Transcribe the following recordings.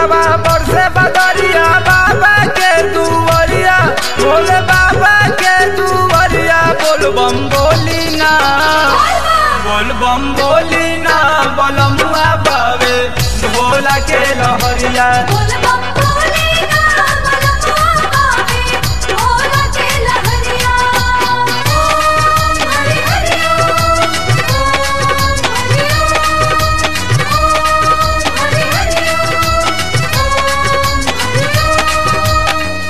महीनवा बरसे बदरिया बाबा के दुवरिया भोले बाबा के दुवरिया बोल बम बोली ना बोल बम बोली ना बलमुआ बावे भोला के लहरिया बोल बम बोले ना बलमुआ बावे भोला के लहरिया ओम हरि हरि ओम ओम हरि ओम हरि हरि ओम हरि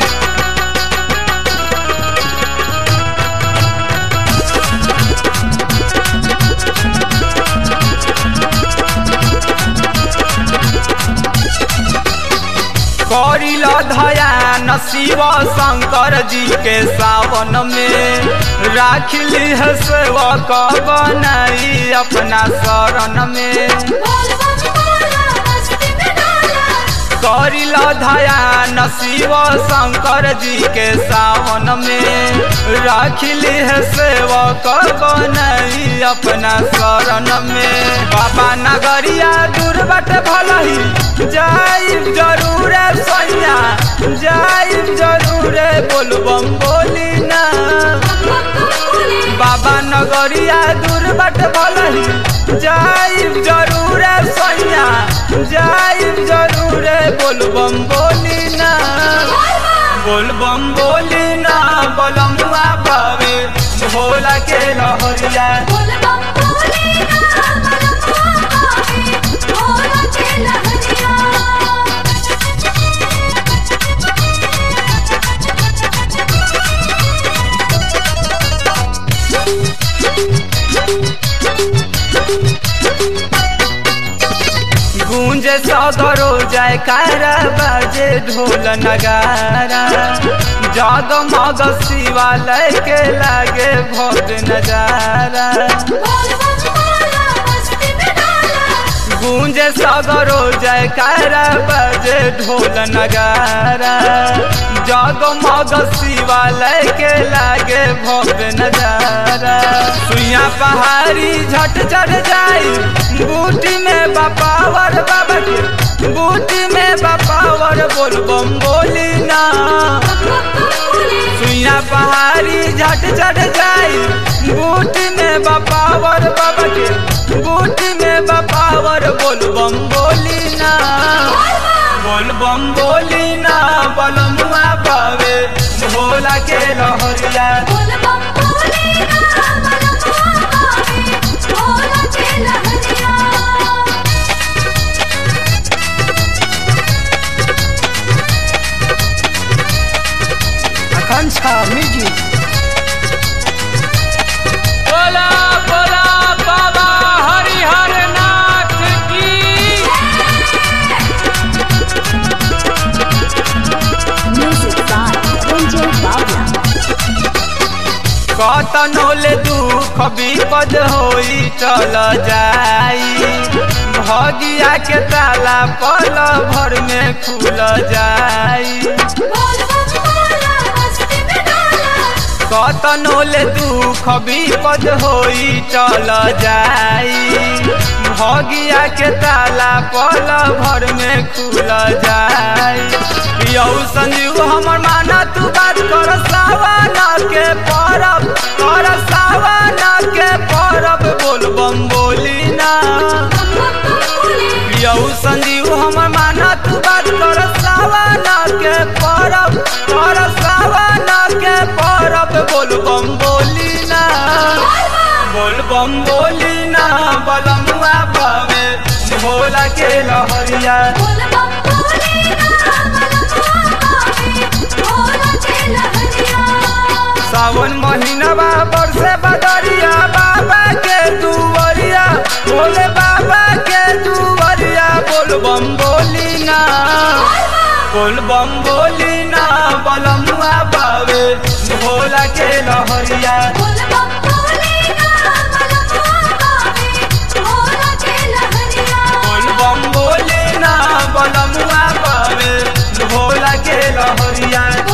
करिल धयान शिव शंकर जी के सावन में राखिली है सेवक बनाई अपना शरण में बोल बम बोला मस्ती में डाला करिल धयान शिव शंकर जी के सावन में राखिली है सेवक बनाई अपना शरण में बाबा नगरिया दूर बट भलही जाइब जरूर सैया जाइब जरूर बोल बम बोली ना बाबा नगरिया दूर बट भलही जाइब जरूर सैया जाइब जरूर बोल बम बोली ना बोल बम बोली ना बलमुआ पावे भोला के लहरिया बोल बम बोले ना बलमुआ बावे भोला के लहरिया गूंजे सदरो जाय कारा बाजे ढोल नगारा जगमग शिवालय के लागे भव्य नजारा बोल बम बोला मस्ती में डाला गूंजे सगरो जय कारा बजे ढोल नगारा जगमग शिवालय के लागे भव्य नजारा सुइया पहाड़ी झट चढ़ जाई बूटी में बपावर बाबा के बूटी में बपावर बोल बम बोली ना सुइया पहाड़ी झट चढ़ जाई बूटी में बपावर बाबा के बूटी में बपावर बोल बम बोली ना बोल बम बोली ना बलमुआ पावे भोला के लहरिया बोल बम बोले ना बलमुआ बावे भोला के लहरिया आकांक्षा म्यूजिक बोला बोला बाबा हरिहर नाथ की Music by Ranjay Bawla. कतनो ले दुख विपद होई चल जाई भगिया के ताला पल भर में खुल जाई बोल बम बोला मस्ती में डाला कतनो ले दुख विपद होई चल जाई भगिया के ताला पल भर में खुल जाई यौ संजीव हमर माना तू बात कर सावन के परब कर सावन के परब बोल बम बोली ना यौ संजीव हमर माना तू बात कर सावन के परब कर सावन के परब बोल बम बोली ना बोल बम बोली ना बलमुआ पावे भोला के लहरिया बोल बम बोले ना बलमुआ बावे भोला के लहरिया सावन महीनवा बरसे बदरिया बाबा के दुवरिया भोले बाबा के दुवरिया बोल बम बोली ना बोल बम बोली ना बलमुआ पावे भोला के लहरिया बोल बम बोले ना बलमुआ बावे भोला के लहरिया बोल बम बोली ना बलमुआ पावे भोला के लहरिया